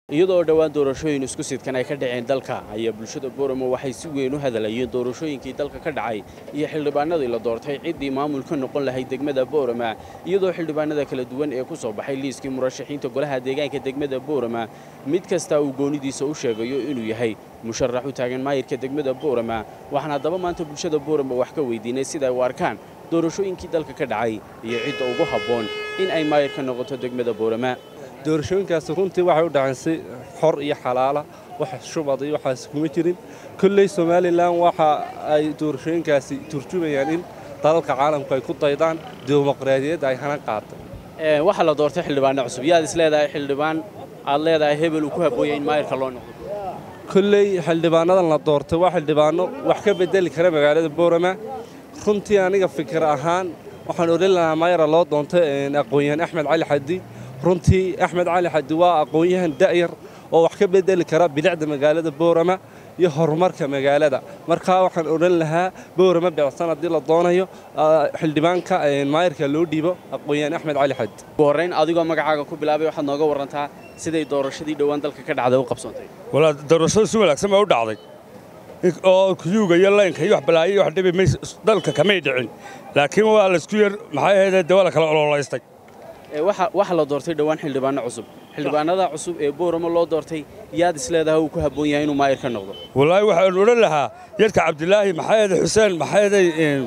iyadoo dhowaan doorashooyin isku sidkan ay ka dhaceen dalka ayaa bulshada booramo waxay si weyn u hadalayeen doorashooyinkii dalka ka dhacay iyo xildhibaanadii la doortay ciddii maamulka noqon lahayd degmada boorama iyadoo xildhibaanada kala duwan ee ku soo baxay liiskii murashaxiinta golaha deegaanka degmada boorama mid kasta uu goonidiisa u sheegayo inuu yahay musharax u taagan maayirka degmada boorama waxaan haddaba maanta bulshada boorama wax ka weydiinay sida ay u arkaan doorashooyinkii dalka ka dhacay iyo cidda ugu habboon in ay maayirka noqoto degmada boorama doorashooyinkaasi runtii waxay u dhaceen si xor iyo xalaala wax shubad iyo waxaas kuma jirin kolley somalilan waxa ay doorashooyinkaasi turjumayaan in dalalka caalamku ay ku daydaan dimuqraadiyadda ay hana qaatay waxaa la doortay xildhibaano cusub yaad is leedahay xildhibaan aad leedahay hebel uu ku habooya in maayirka loo noqdo kolley xildhibaanadan la doortay waa xildhibaano wax ka bedeli kara magaalada boorama runtii aniga fikir ahaan waxaan odhan lahaa maayara loo doontay aqoon-yahan axmed cali xadi runtii axmed cali xadi waa aqoon-yahan da'yar oo wax ka bedeli kara bilicda magaalada boorama iyo horumarka magaalada markaa waxaan odhan lahaa boorama beecsan haddii la doonayo xildhibaanka maayarka loo dhiibo aqoon-yahan axmed cali xadi ugu horrayn adigoo magacaaga ku bilaabay waxaad nooga warrantaa siday doorashadii dhowaan dalka ka dhacday u qabsoontay walaa doorashadu si wanaagsan baa u dhacday oo kuyuuga iyo laynka iyo wax balaayo iyo wax dhibi may dalka kamay dhicin laakiin waa laysku yar maxay ahaydee dee waa la kala ololaystay waxaa la doortay dhowaan xildhibaano cusub xildhibaanada cusub ee booramo loo doortay yaad is leedahay uu ku habboon yahay inuu maayir ka noqdo wallaahi waxaan odhan lahaa yadka cabdilaahi maxaayade xuseen maxaayade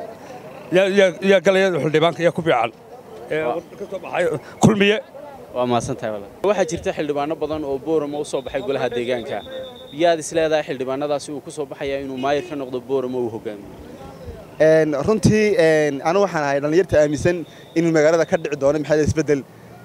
yaa galaya xildhibaanka yaa ku fiican ka soo baxay kulmiye waa mahadsantahay walaal waxaa jirta xildhibaano badan oo booramo u soo baxay golaha deegaanka yaad is leedahay xildhibaanadaasi uu ku soo baxaya inuu maayir ka noqdo booramo uu hogaamiyo runtii anigu waxaan ahay dhallinyarta aaminsan inuu magaalada ka dhici doono maxaa isbeddel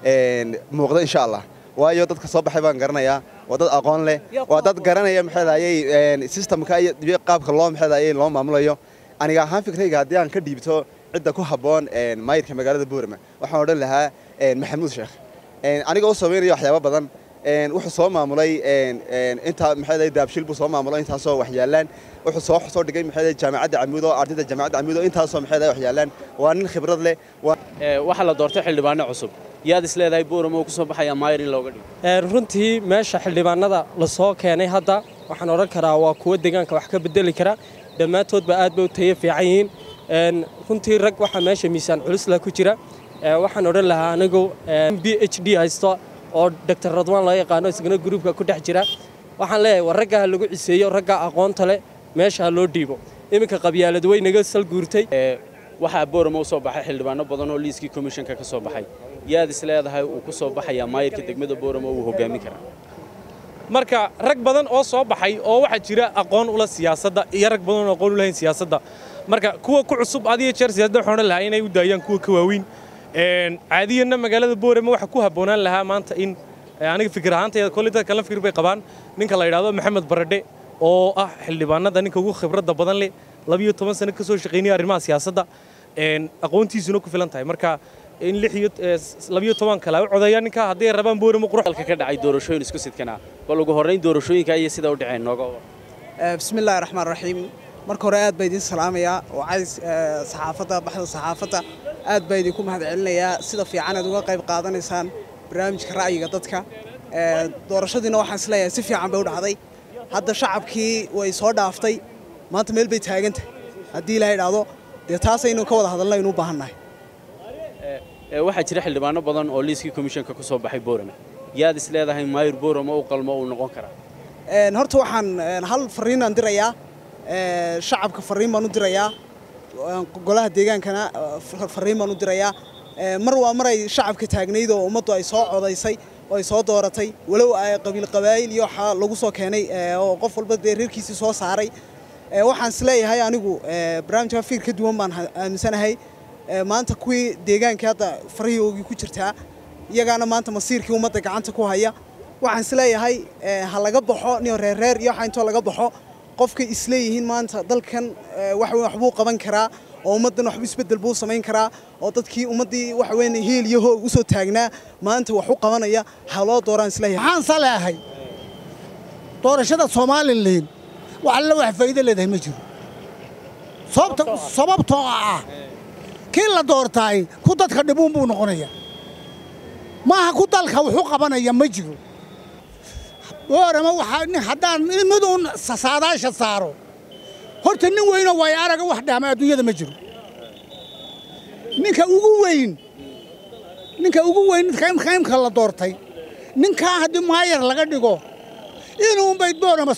muuqda insha allah waayo dadka soo baxay baan garanayaa waa dad aqoon leh waa dad garanaya maxaadayey sistamka iyo qaabka loo maxaadayey loo maamulayo aniga ahaan fikrayga haddii aan ka dhiibto cidda ku habboon maayirka magaalada boorama waxaan odhan lahaa maxamuud sheekh anigoo u samaynaya waxyaabo badan wuxuu soo maamulay intaa maxay daabshil buu soo maamulay intaasoo waxyaalaan wuxuu soo soo dhigay maxay jaamacadda camuud oo ardayda jaamacadda camuud oo intaasoo maxay waxyaalaan waa nin khibrad leh waxaa la doortay xildhibaano cusub yaad is leedahay booramo uu ku soo baxaya maayir in looga dhigo runtii meesha xildhibaanada la soo keenay hadda waxaan odhan karaa waa kuwo deegaanka wax ka bedeli kara dhammaantoodba aad bay u tayo fiican yihiin runtii rag waxaa meesha miisaan culisla ku jira waxaan odhan lahaa anigu b h d haysto oo doctor radwaan loo yaqaano isagana gruubka ku dhex jira waxaan leeyahay war ragga ha lagu ciseeyo ragga aqoonta leh meesha ha loo dhiibo iminka qabyaalad way naga sal guurtay waxaa booramo u soo baxay xildhibaano badan oo liiskii komishanka ka soo baxay yaad is leedahay uu ku soo baxayaa maayirka degmada booramo uu hogaamin karaa marka rag badan oo soo baxay oo waxaa jira aqoon ula siyaasadda iyo rag badan oo aqoon u lahayn siyaasadda marka kuwa ku cusub adiyo jeer siyaasadda waxaan odhan lahaa inay u daayaan kuwa ka waaweyn caadiyanna magaalada boorama waxaa ku habboonaan lahaa maanta in aniga fikir ahaantayda kolley dadka kala fikir bay qabaan ninka la yidhaahdo maxamed baradhe oo ah xildhibaanada ninka ugu khibradda badan leh labiyo toban sano ka soo shaqaynaya arrimaha siyaasadda aqoontiisuna ku filan tahay marka in lix iyo labiyo toban kale u codeeya ninka hadday rabaan booramo qurux dalka ka dhacay doorashooyin isku sidkana bal ugu horrayn doorashooyinka iyo sida u dhaceen nooga bismi illaahi raxmaan raxiim marka hore aad baa idiin salaamayaa oo cays saxaafadda baxda saxaafadda aad baa idinku mahad celinayaa sida fiican aad uga qayb qaadanaysaan barnaamijka ra'yiga dadka doorashadiina waxaan isleeyahay si fiican bay u dhacday hadda shacabkii way soo dhaaftay maanta meel bay taagantahay haddii ilaa idhaahdo dee taasaynu ka wada hadalna aynu u baahannahay waxaa jira xildhibaano badan oo liiskii komishanka ku soo baxay boorama yaad is leedahay maayir boorama u qalmo uu noqon karaa horta waxaan hal fariinaan dirayaa shacabka fariin baan u dirayaa golaha deegaankana fariin baan u dirayaa mar waa mar ay shacabka taagnayd oo ummaddu ay soo codaysay oo ay soo dooratay walow ay qabiil qabaa'il iyo waxaa lagu soo keenay oo qof walba dee reerkiisii soo saaray waxaan isleeyahay anigu barnaamijka fiir ka duwan baan aaminsanahay maanta kuwii deegaankii hadda farahiyoogii ku jirtaa iyagaana maanta masiirkii ummadda gacanta ku haya waxaan isleeyahay ha laga baxo niyo reerreer iyo waxa intoo laga baxo qofkay isleeyihiin maanta dalkan wax waxbuu qaban karaa oo ummaddan waxbu isbeddel buu samayn karaa oo dadkii ummaddii waxa weyn heel iyo hoog u soo taagnaa maanta wax u qabanaya ha loo dooraan isleeyahay waxaan saleehay doorashada somalilan wax alla wax faa'iido leedahay ma jiro sababta sababtoo ah kii la doortaay ku dadka dhibuun buu noqonayaa maaha ku dalka wuxuu qabanaya ma jiro boorama waxaa nin haddaan miduun saadaasha saaro horta nin weynoo waay araga wax dhahma adduunyada ma jiro ninka ugu weyn ninka ugu weyn kaymka la doortay ninkaa haddii maayar laga dhigo inuunbay boorama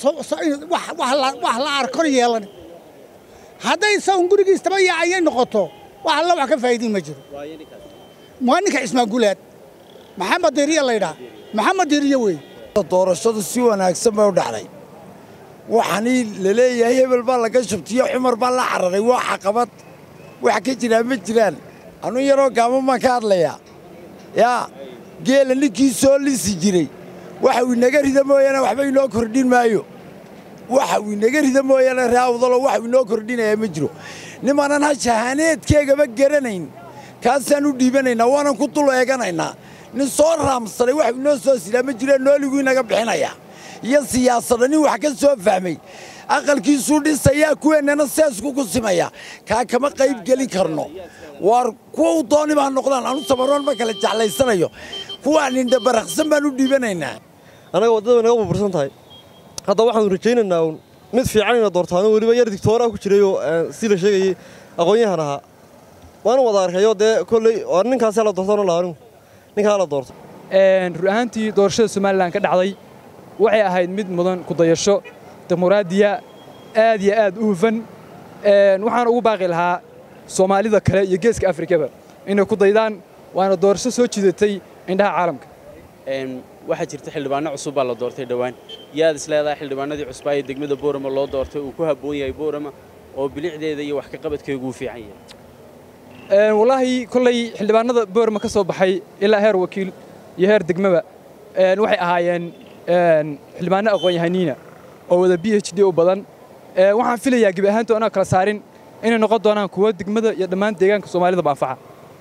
wax la arkor yeelan hadday sawn gurigiistaba yaacayay noqoto wax alla wax ka faa'iidiin ma jiro waa ninka cismaangulaad maxamed diriya laydhaa maxamed diriya wey doorashadu si wanaagsan bay u dhacday waxaanii la leeyahay hebel baa laga shubtiyo cumar baa la cararay waa caqabad wax ka jiraa ma jiraan anu yaroo gaaban baan ka hadlayaa yaa geela ninkii soo lisi jiray waxa uu inaga rida mooyaane waxba inoo kordhin maayo waxa uu inaga rida mooyaane raawdalo wax uu inoo kordhinayaa ma jiro nimanan ha shahaaneedkeegaba garanayn kaasaan u dhiibanaynaa waanan ku dul eeganaynaa nin soo raamsaday wax inoo soo sidaa ma jira nooliguu inaga bixinaya iyo siyaasadda nin wax ka soo fahmay aqalkiisuu dhisayaa kuweennana seesku ku simaya kaa kama qayb gelin karno waar kuwa u dooni baa noqdaan anu samaroon ma kala jeclaysanayo kuwaan indhabaraqsan baan u dhiibanaynaa annaga waddada way naga burbursan tahay hadda waxaanu rajaynaynaa uun mid fiican ina doortaano weliba yar digtooraa ku jirayoo si la sheegayey aqoon-yahan ahaa waana wada arkayo dee kolley oo ninkaasee la doortano laanigu ninkaa la doorto run ahaantii doorashada somalilan ka dhacday waxay ahayd mid mudan ku dayasho dimuqraadiya aad iyo aad u hufan waxaan ugu baaqi lahaa soomaalida kale iyo geeska afrikaba inay ku daydaan waana doorasho soo jidatay indhaha caalamka waxaa jirta xildhibaano cusub baa la doortay dhowaan yaad isleedahay xildhibaanadii cusbaa ee degmada boorama loo doortay uu ku habboon yahay boorama oo bilicdeeda iyo wax ka qabadkeegu u fiican yahay wallaahi kolley xildhibaanada boorama ka soo baxay ilaa heer wakiil iyo heer degmaba waxay ahaayeen xildhibaano aqoon-yahaniina oo wada b h d u badan waxaan filayaa gebi ahaanto anaa kala saarin inay noqon doonaan kuwo degmada iyo dhammaan deegaanka soomaalida baafaca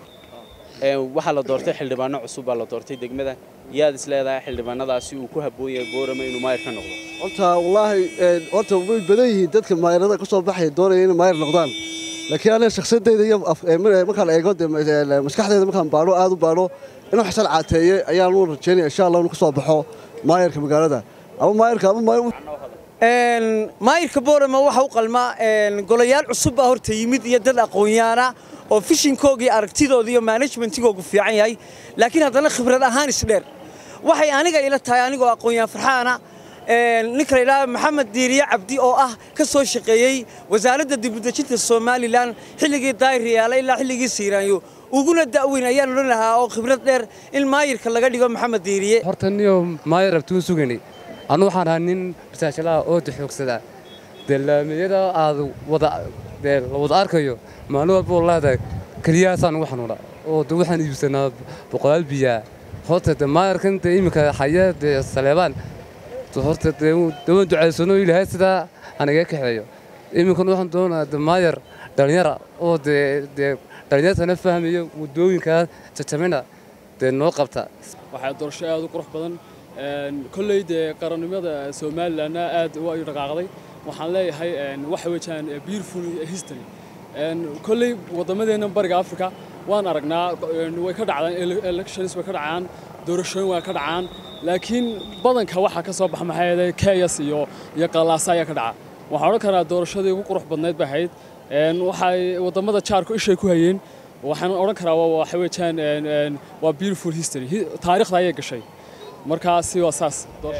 waxaa la doortay xildhibaano cusub baa la doortay degmada yaad isleedahay xildhibaanadaasi uu ku habboon yahay boorama inuu maayar ka noqdo horta wallaahi horta way badan yihiin dadka maayarada ka soo baxaya doonaya inay maayar noqdaan laakiin aniga shakhsadayda iyo markaan eego maskaxdayda markaan baadho aad u baadho inuu xasan caateeye ayaan u rajaynaya insha allah inuu ka soo baxo maayarka magaalada ama maayarka ama maayirka boorama waxa u qalmaa golayaal cusub baa horta yimid iyo dad aqoonyaana oo fishinkoogii aragtidooda iyo manajmentigoogu fiican yahay laakiin haddana khibrad ahaan isdheer waxay aniga ila tahay anigoo aqoon-yaan farxaana ninka la yidhaha maxamed diiriye cabdi oo ah ka soo shaqeeyey wasaaradda dibudejinta somalilan xilligii daayriyaala ilaa xilligii siiraanyo uguna da'weyn ayaan odhan lahaa oo khibrad dheer in maayirka laga dhigo maxamed diiriye horta niyo maayir abtuun sugaynay annu waxaan ahaa nin rasaashalaha ooda xoogsada dee laamiyada aad wada dee la wada arkayo maalin walba wallaahi keliyahaasaan ugu xanuuna oo de waxaan iibsanaa boqolaal biyaa horta de maayarkan dee iminka xaya dee saleebaan horta dee waan ducaysano ilaahay sidaa hanaga kaxeeyo iminkan waxaan doonaa de maayar dhallinyara oo dee dee dhallinyartana fahmayo waddooyinkaa jajamina dee noo qabta waxaa doorasho aad u qurux badan kolley dee qarannimada somalilanna aad u dhaqaaqday waxaan leeyahay waxa weeyaan beautiful history kolley waddamadeenna bariga africa waan aragnaa way ka dhacdaan elections way ka dhacaan doorashooyin way ka dhacaan laakiin badanka waxaa ka soo baxa maxaa yeelay keyas iyo iyo qallaasa ayaa ka dhaca waxaan odhan karaa doorashadii ugu qurux badnayd bay ahayd waxay waddamada jaarku ishay ku hayeen waxaan odhan karaa waxa weeyaan waa beautiful history taariikhda ayay gashay markaasi waa saas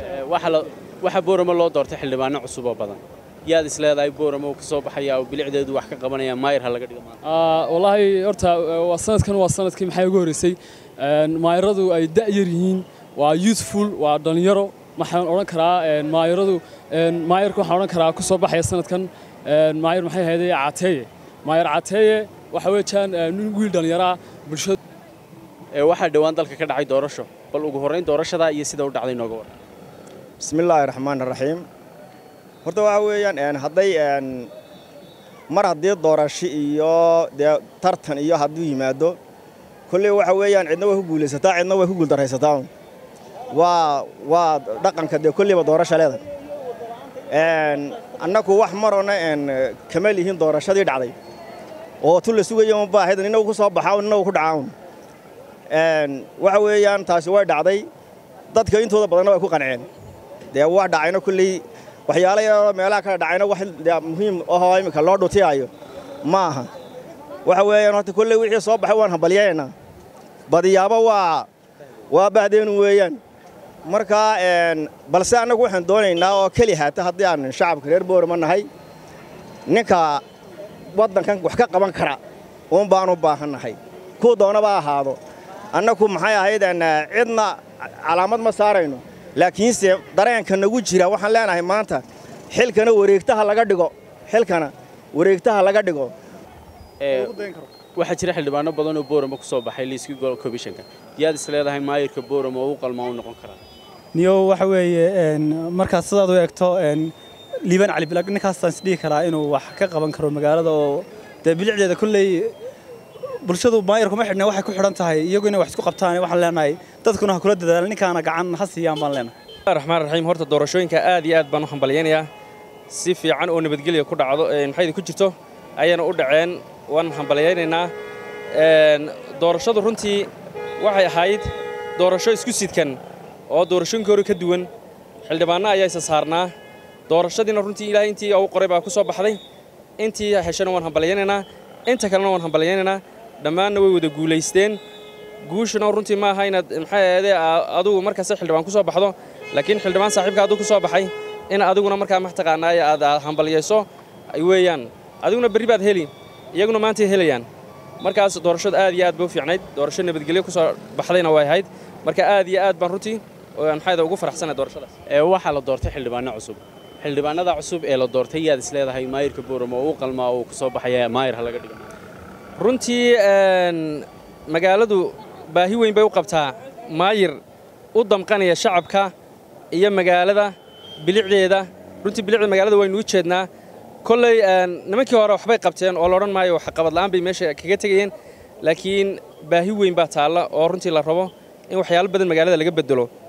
waxaa boorama loo doortay xildhibaano cusub oo badan yaad isleedahay boorama uu ka soo baxaya oo bilicdeedu wax ka qabanaya maayir ha laga dhigo wallaahi horta waa sanadkan waa sanadkii maxay ugu horreysay maayiradu ay da'yar yihiin waa youthful waa dhallinyaro waxaan odhan karaa maayiradu maayirka waxaan odhan karaa ku soo baxaya sanadkan maayir maxay ahaydee cateeye maayir cateeye waxa weeyaan nin wiil dhallinyaraa bulshada waxaa dhowaan dalka ka dhacay doorasho bal ugu horrayn doorashada iyo sida u dhacday nooga waran bismillaahi raxmaan raxiim horta waxa weeyaan hadday mar haddii doorasho iyo dee tartan iyo hadduu yimaado kolley waxa weeyaan cidna way ku guulaysataa cidna way ku guuldarraysataa waa waa dhaqanka dee kolleyba doorasha leedahay annaku wax marona kama lihiin doorashadii dhacday oo tu la sugaya ma baahida nina ku soo baxaa nina ku dhacaa waxa weeyaan taasi way dhacday dadka intooda badanna way ku qanceen dee wax dhacayna kulley waxyaalo yaroo meelaha kale dhacayna wax dee muhiim ahoo iminka loo dhutiyaayo ma aha waxa weeyaan horta kulley wixii soo baxay waan hambalyaynaa badiyaaba waa waa bahdeenu weeyaan marka balse annagu waxaan doonaynaa oo keli haata haddii aan shacabka reer boorama nahay ninka waddankan wax ka qaban kara uun baan u baahannahay kuu doonaba ahaado annagu maxay ahayd cidna calaamad ma saarayno laakiinse dareenka nagu jira waxaan leenahay maanta xilkana wareegtaha laga dhigo xilkana wareegtaha laga dhigo waxaa jira xildhibaano badan oo boorama ku soo baxay liiskii komishanka yaad is leedahay maayirka boorama oo u qalma u noqon karaa niyo waxa weeye markaas sidaad u eegto liibaan cali bilag ninkaasaan isdhihi karaa inuu wax ka qaban karo magaalada oo dee bilicdeeda kolley bulshadu maayir kuma xidhna waxay ku xidhan tahay iyagu inay wax isku qabtaan waxaan leenahay dadkuna ha kula dadaala ninkaana gacan ha siiyaan baan leenahay raxmaan raxiim horta doorashooyinka aad iyo aad baan u hambalyaynayaa si fiican oo nabadgelya ku dhacdo maxaydi ku jirto ayayna u dhaceen waan hambalyaynaynaa doorashadu runtii waxay ahayd doorasho isku sidkan oo doorashooyinkii hore ka duwan xildhibaanno ayaa isa saarnaa doorashadiina runtii ilaahay intii u qoray baa ku soo baxday intii heshana waan hambalyaynaynaa inta kalena waan hambalyaynaynaa dhammaanna way wada guulaysteen guushuna runtii ma aha inaad maxay ahaydee adugu markaas xildhibaan ku soo baxdo laakiin xildhibaan saaxiibka aduu ku soo baxay in adiguna markaa maxtaqaanaa aad hambalyayso weeyaan adiguna berri baad heli iyaguna maantay helayaan markaas doorashadu aad iyo aad bay u fiicnayd doorasho nabadgelyo ku soo baxdayna way ahayd marka aad iyo aad baan runtii maxayda ugu faraxsanay doorashadaas waxaa la doortay xildhibaano cusub xildhibaanada cusub ee la doortay yaad is leedahay maayirka boorama oo u qalmaa oo ku soo baxaya maayir ha laga dhigo runtii magaaladu baahi weyn bay u qabtaa maayir u damqanaya shacabka iyo magaalada bilicdeeda runtii bilicda magaalada waynu u jeednaa kolley nimankii hore waxbay qabteen oo laodhan maayo waxqabad la'aan bay meesha kaga tegayeen laakiin baahi weyn baa taalla oo runtii la rabo in waxyaalo badan magaalada laga bedelo